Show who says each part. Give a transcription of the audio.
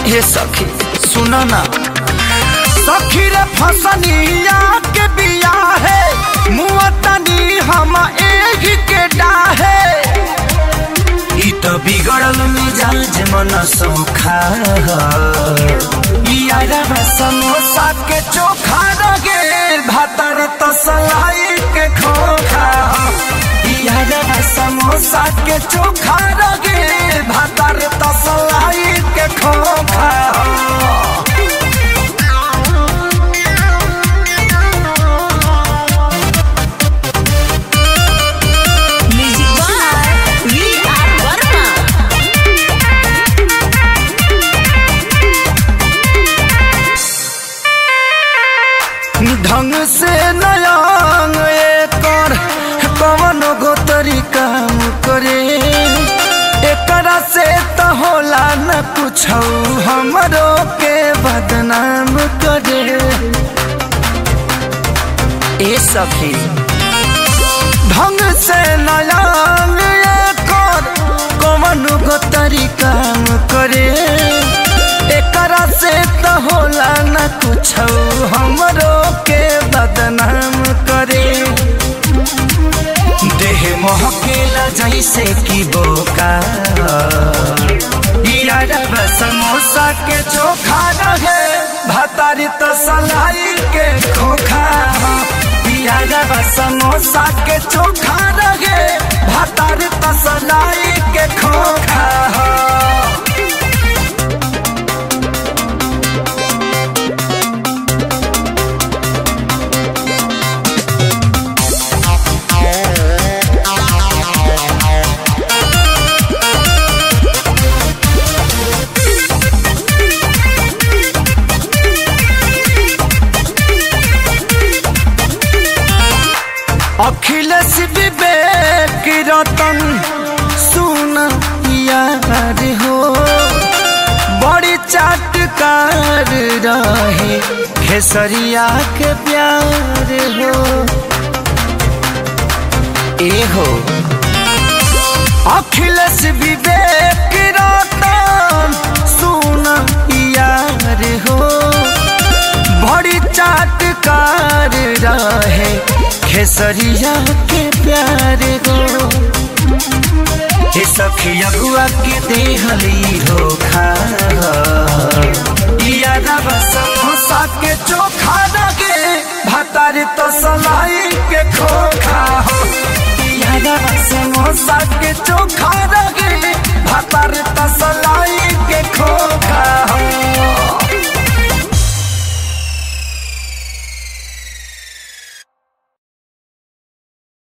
Speaker 1: ये सखी सुनो ना सखी रे फसनिया के बिया है मुअतनी हम एक के डाहे ई तो बिगड़ल मिजाज मन सौखा यारा समोसा के चोखा रगे भातर तसलाई के खोखा यारा समोसा के चोखा रगे भातर तसलाई के खोखा
Speaker 2: Music by V.R. Verma.
Speaker 1: ढंग से नयांग एकर कवन गो तरीका करे एकरा से त होला न कुछ हमरो के बदनाम करे ए सखी ढंग से नयांग एकर कवन गो तरीका करे एकरा से त होला न कुछ हमरो के बदनाम करे देह महकेला जैसे कि बोका यारा समोसा के चोखा रहे भतारी तो सलाई के खोखा यारा समोसा के चोखा रहे भतारी तो सलाई के खोखा अखिलेश विवेक रतन सुन यार हो बड़ी चाटकार रहे खेसरिया के प्यार हो ए हो अखिलेश विवेक रतन सुन यार हो बड़ी चाटकार रहे खेसरिया के प्यार गो हे सखिया बुआ के देहली धोखा यादा बसम